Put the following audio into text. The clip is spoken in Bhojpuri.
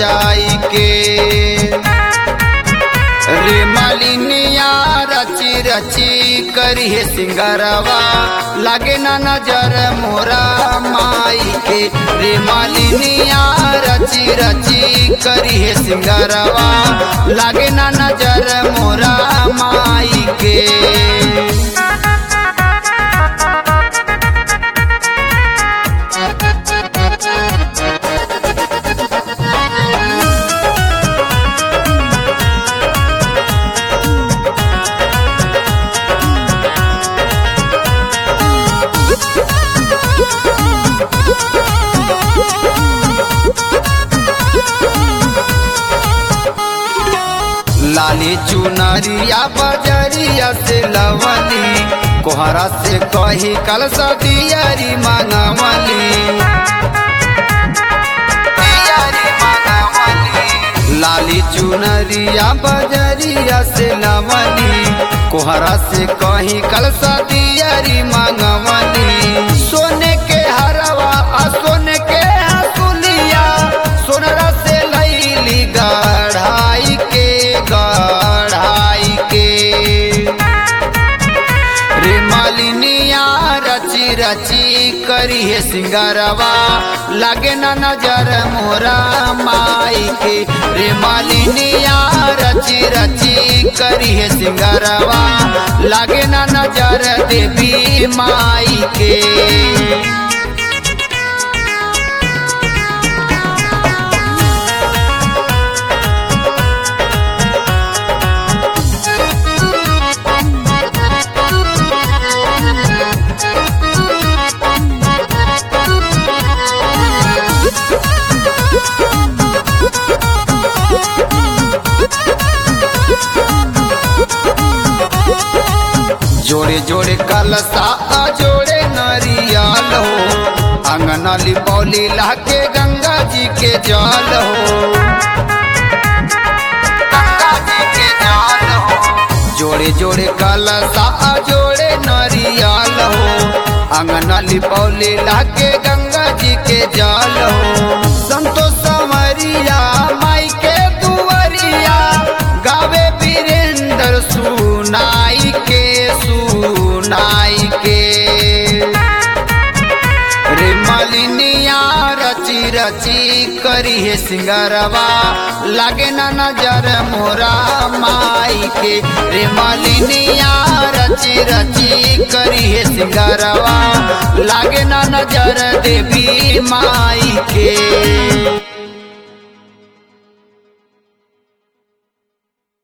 रचाई के रे मालिनिया रची रची करी है सिंगारवा लागे ना नजर मोरा माई के रे मालिनिया रची रची करी है सिंगारवा लागे ना नजर मोरा माई के लाली चुनरिया बजरिया से लवली कोहरा से कही कल सदियरी मंगवली दियरी मंगवली। लाली चुनरिया बजरिया से लवली कोहरा से कही कल सदियरी मंगवली सोने के हरवा आ सोने के हसुलिया सोनरा से लैली गढ़ाई के गढ़ाई के रे मालिनिया रची रची करी है सिंगारवा लागे ना नजर मोरा माई के रे मालिनिया रची रची करी है सिंगारवा लागे ना नजर देवी माई के जोड़े जोड़े कलसा आ जोड़े नरियल हो अंगना लिपौली लाके गंगा जी के जल हो गंगा जी के जल हो जोड़े जोड़े कलसा आ जोड़े नरियल हो अंगना लिपौली लाके गंगा जी के जल हो संतोष संवरिया माई के दुवरिया गावे वीरेंद्र सुनाई के सुनाई के रे मालिनिया रची रची करी है सिंगारवा लागे ना नजर मोरा माई के रे मालिनिया रची रची करी है सिंगारवा लागे ना नजर देवी माई के